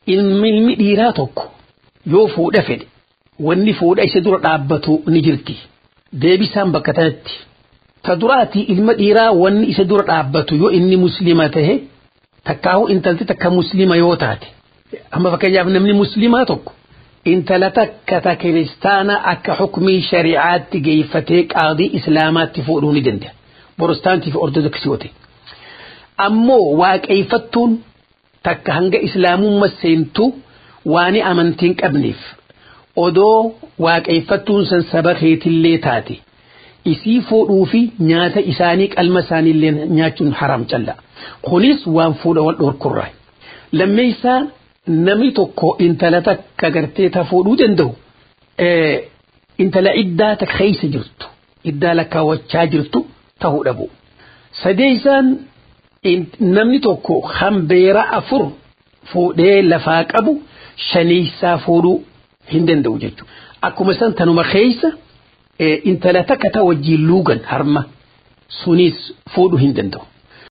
ilmi dhiiraa tokko yoo fuudha fedhe wanni fuudha isa dura dhaabbatu ni jirti deebisaan bakka tanatti ta duraatii ilma dhiiraa wanni isa dura dhaabbatu yoo inni muslima tahe takkaahu intalti takka muslima yoo taate amma fakkeenyaaf namni muslimaa tokko intala takka ta kiristaana akka xukumii shari'aatti geeffatee qaadii islaamaatti fuudhuu ni danda'a borostaantii fi ortodoksii wate ammoo waaqeeffattuun takka hanga islaamummaa seentu waan amantiin qabneef odoo waaqeeffattuun san saba keetillee taate isii fuudhuu fi nyaata isaanii qalma isaaniillee nyaachuun haram calla kunis waan fuudha wal dhorkurraa lammeessaa namni tokko intala takka gartee ta fuudhuu danda'u intala iddaa takka keessa jirtu iddaa lakkaawwachaa jirtu ta'uu dhabu sadeessaan namni tokko hambeera afur fuudhee lafaa qabu shaneessaa fuudhuu hin danda'u jechuudha. Akkuma san tanuma keessa intala takka ta wajjin luugan harma sunis fuudhuu hin danda'u.